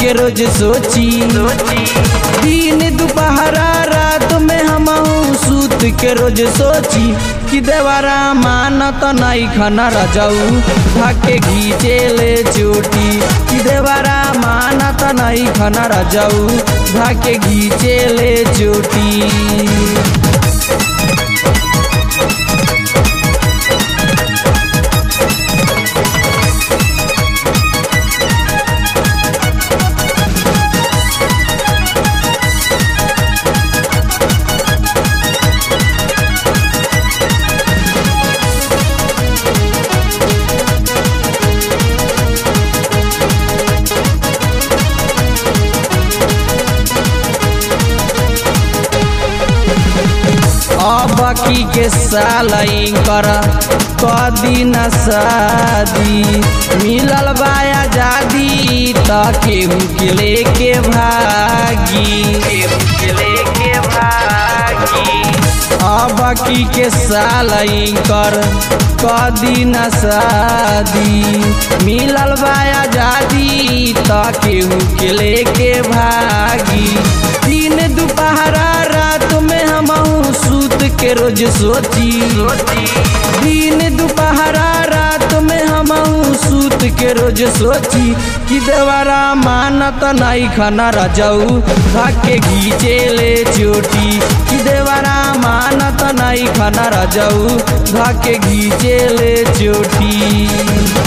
के रोज सोची दिन दोपहरा रात में हम सूत के रोज सोची कि देवारा मानत नहीं खाना रजाऊ भाके घीचे ले चोटी कि देवारा मानत नहीं खाना रजाऊ भाके घीचे ले चोटी अब की के साल कर कदी न शादी मिलल बा आजादी त केहू के लेके भागी केहू के लेके भागी अब की के साल कर कदी न शादी मिलल बा आजादी त केहू के लेके भागी दिन दोपहरा रात में हम सूत के रोज सोची दिन दोपहरा रात में हम सूत के रोज सोची कि देवारा मानत नहीं खाना रजाऊ भाके घीचे ले चोटी कि देवारा मानत नहीं खाना रजाऊ भाके घीचे ले चोटी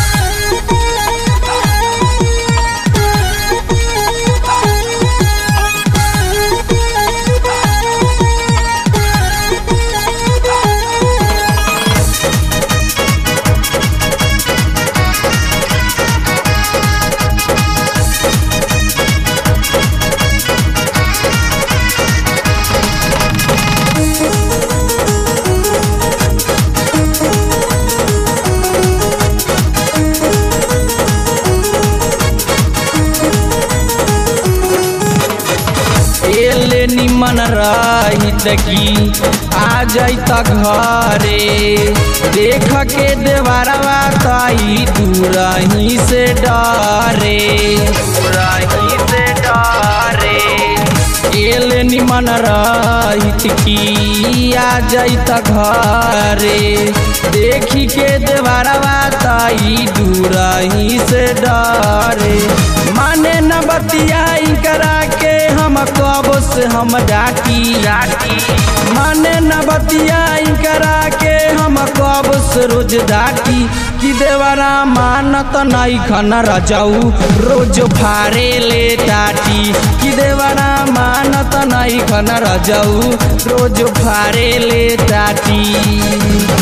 एले निमन रहित की आ जाइत घरे देख के देवरवा ताई दूरही से डरे दूरही से डरे एले निमन रहित की आ जाइत घरे देखी के देवरवा ताई दूरही से डरे माने न बतियाई करा के हम कब से हम डाटी डाटी माने न बतियाई करा के हम कब से रोज डाटी कि देवरा मानत नहीं खाना रजाऊ रोज फारे ले टाटी कि देवरा मानत नहीं खाना रजाऊ रोज फारे ले टाटी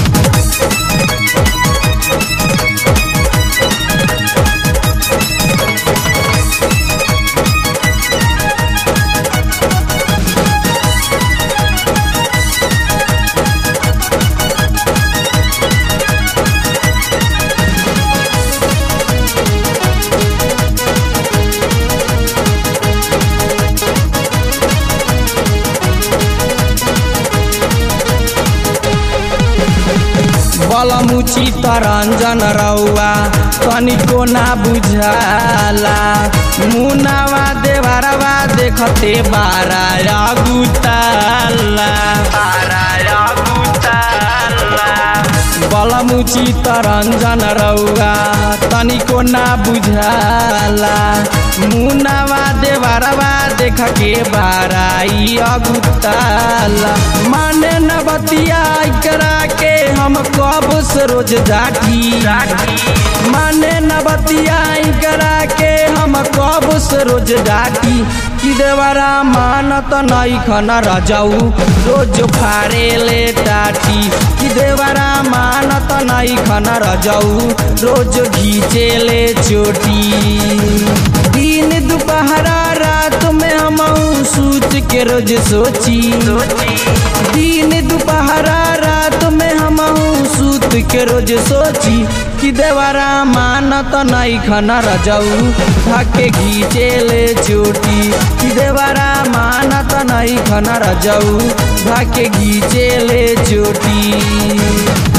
बलमुची तरंजन रौआ तनिको ना बुझाला मुनावा देवरवा देखते बारा गुताला बारा गुताला बलमुची तरंजन रौआ तनिको ना बुझाला मुनावा देवरवा देख के बाराई अगुताला माने न बतिया करा के हम कब से रोज जाटी माने न बतिया करा के हम कब से रोज डाटी कि देवरा मानत नहीं खाना रजाऊ रोज फारे ले टाटी कि देवरा मानत नहीं खाना रजाऊ रोज घीचे ले चोटी दिन दोपहरा रात में हम सूत के रोज सोची दिन दोपहरा रात में हम सूत के रोज सोची कि देवरा मानत नहीं खाना रजाऊ भाके घीचे ले चोटी कि देवरा मानत नहीं खाना रजाऊ भाके घीचे ले चोटी